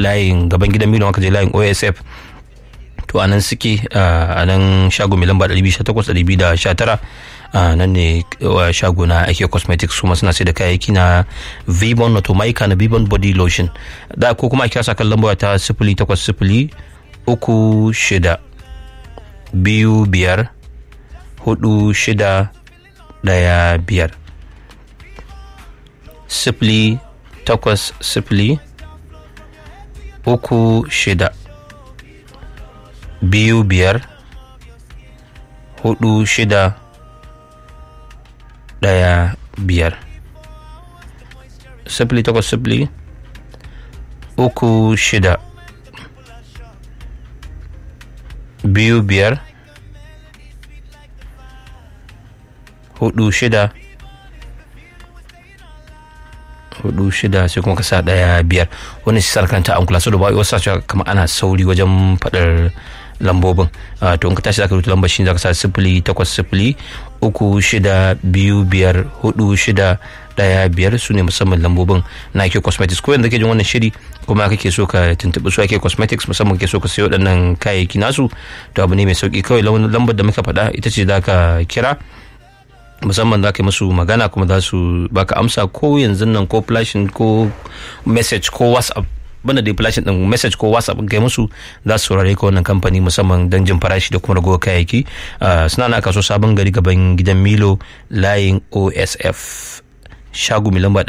layin gaban gidan milo aka je layin osf to anan suke a nan shago mai lamba 218-219 nan ne shago na ake cosmetics kuma suna sai da kayayyaki na vibon wato maika na vibon body lotion da ko kuma a kira kan lamba ta sifili takwas sifili uku shida biyu biyar hudu shida daya biyar sifili takwas sifili uku shida biyu biyar hudu shida daya biyar sifili takwas sifili uku shida biyu biyar hudu shida hudu shida sai kuma ka sa daya biyar wani shi sarkanta an kula su da ba wasu sa kama ana sauri wajen faɗar lambobin to in ka tashi zaka rubuta lambar shi zaka sa sifili takwas sifili uku shida biyu biyar hudu shida daya biyar su ne musamman lambobin na ake cosmetics ko yanzu ke jin wannan shiri kuma kake so ka tuntuɓi su ake cosmetics musamman kake so ka sayo waɗannan kayayyaki nasu to abu ne mai sauki kawai lambar da muka faɗa ita ce za ka kira musamman za ka yi musu magana kuma za su baka amsa ko yanzu nan ko flashing ko message ko whatsapp banda da flashing din message ko whatsapp kai musu za su saurare ka wannan kamfani musamman don jin farashi da kuma ragowar kayayyaki suna na kaso sabon gari gaban gidan milo layin osf shago mai lamba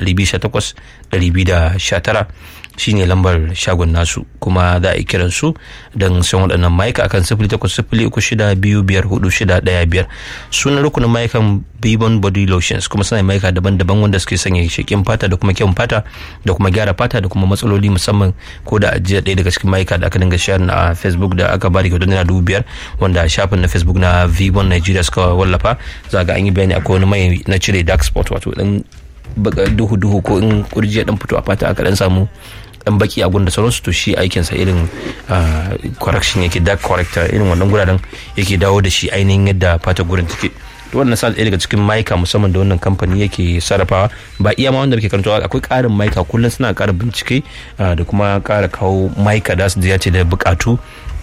218-219 shine lambar shagon nasu kuma za a yi kiran su don san waɗannan ma'aika akan sifili takwas sifili uku shida biyu biyar hudu shida ɗaya biyar sunan rukunin ma'aikan bibon body lotions kuma suna ma'aika daban-daban wanda suke sanya shekin fata da kuma kyan fata da kuma gyara fata da kuma matsaloli musamman ko da ajiya ɗaya daga cikin ma'aika da aka dinga share na facebook da aka bada kyautar naira dubu biyar wanda shafin na facebook na vibon nigeria suka wallafa za ga an yi bayani akwai wani mai na cire dark spot wato dan duhu-duhu ko in kurji dan fito a fata aka dan samu dan baki a gunda sauransu to shi aikinsa irin correction yake dark corrector irin wannan guraren yake dawo da shi ainihin yadda fata gurin take to wannan sa daga cikin maika musamman da wannan kamfani yake sarrafawa ba iya ma wanda muke karantawa akwai karin maika kullum suna kara bincike da kuma kara kawo maika da su ce da bukatu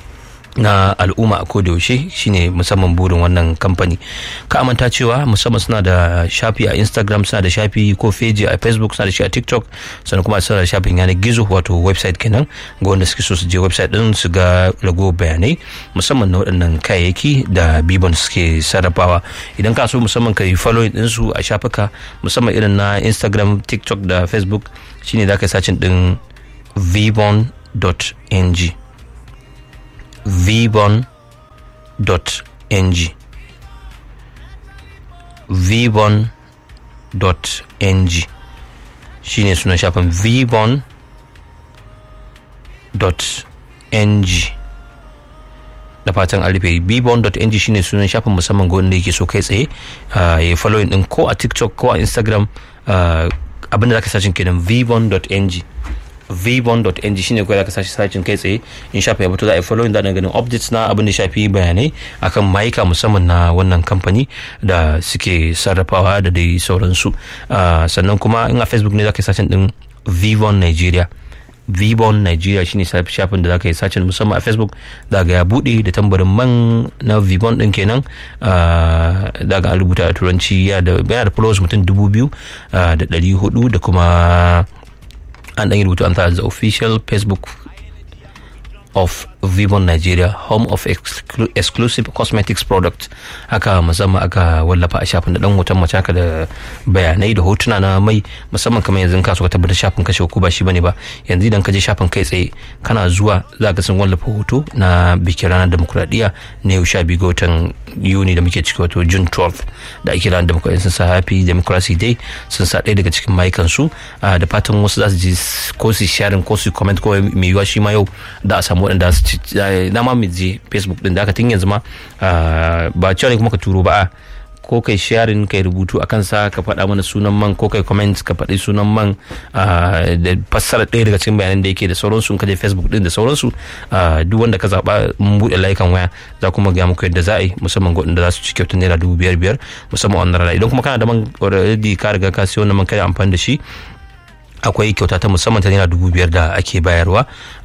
na al'umma a yaushe shine musamman burin wannan kamfani ka amanta cewa musamman suna da shafi a instagram suna da shafi ko feji a facebook suna da shi a tiktok sannan kuma suna da shafin yanar gizo wato website kenan ga wanda suke so su je website din su ga rago bayanai musamman na waɗannan kayayyaki da bibon suke sarrafawa idan ka so musamman ka yi following din su a shafuka musamman irin na instagram tiktok da facebook shine za ka yi sacin din vbon.ng vbon.ng vbon.ng shine sunan shafin vbon.ng da fatan an rufe vbon.ng shine sunan shafin musamman ga wanda yake so kai tsaye ya yi following din ko a tiktok ko a instagram abinda zaka sashin kenan vbon.ng vbon.ng shine kawai zaka sashi sashin kai tsaye in shafa ya fito za a yi following da ganin updates na abin da shafi bayanai akan mayuka musamman na wannan kamfani da suke sarrafawa da dai sauransu sannan kuma in a facebook ne zaka yi sashin din vbon nigeria vbon nigeria shine shafin da zaka yi sacin musamman a facebook daga ya bude da tambarin man na vbon din kenan daga an rubuta a turanci yana da followers mutum dubu biyu da ɗari hudu da kuma an ɗan yi rubutu an the official facebook of Vivon Nigeria home of exclu exclusive cosmetics product haka musamman aka wallafa a shafin da dan hoton mace haka da bayanai da hotuna na mai musamman kamar yanzu ka so ka tabbatar shafin kashe ko ba shi bane ba yanzu idan ka je shafin kai tsaye kana zuwa za ka sun wallafa hoto na bikin ranar demokuraɗiyya na yau sha biyu ga watan yuni da muke ciki wato june 12 da ake ranar demokuraɗiyya sun sa happy democracy day sun sa ɗaya daga cikin mayukan su da fatan wasu za su ji ko su sharing ko su comment ko mai yiwuwa shi ma yau da a samu waɗanda su na ma mu je facebook din da aka tun yanzu ma ba cewa ne kuma ka turo ba ko kai sharing kai rubutu a kansa ka faɗa mana sunan man ko kai comment ka faɗi sunan man da fassara ɗaya daga cikin bayanan da yake da sauransu ka je facebook din da sauransu duk wanda ka zaɓa mun buɗe layukan waya za kuma ga muku yadda za a yi musamman ga da za su ci kyautar naira dubu biyar biyar musamman wannan rana idan kuma kana da man already ka riga ka siyo wannan man kai amfani da shi akwai kyauta ta musamman ta naira dubu biyar da ake bayarwa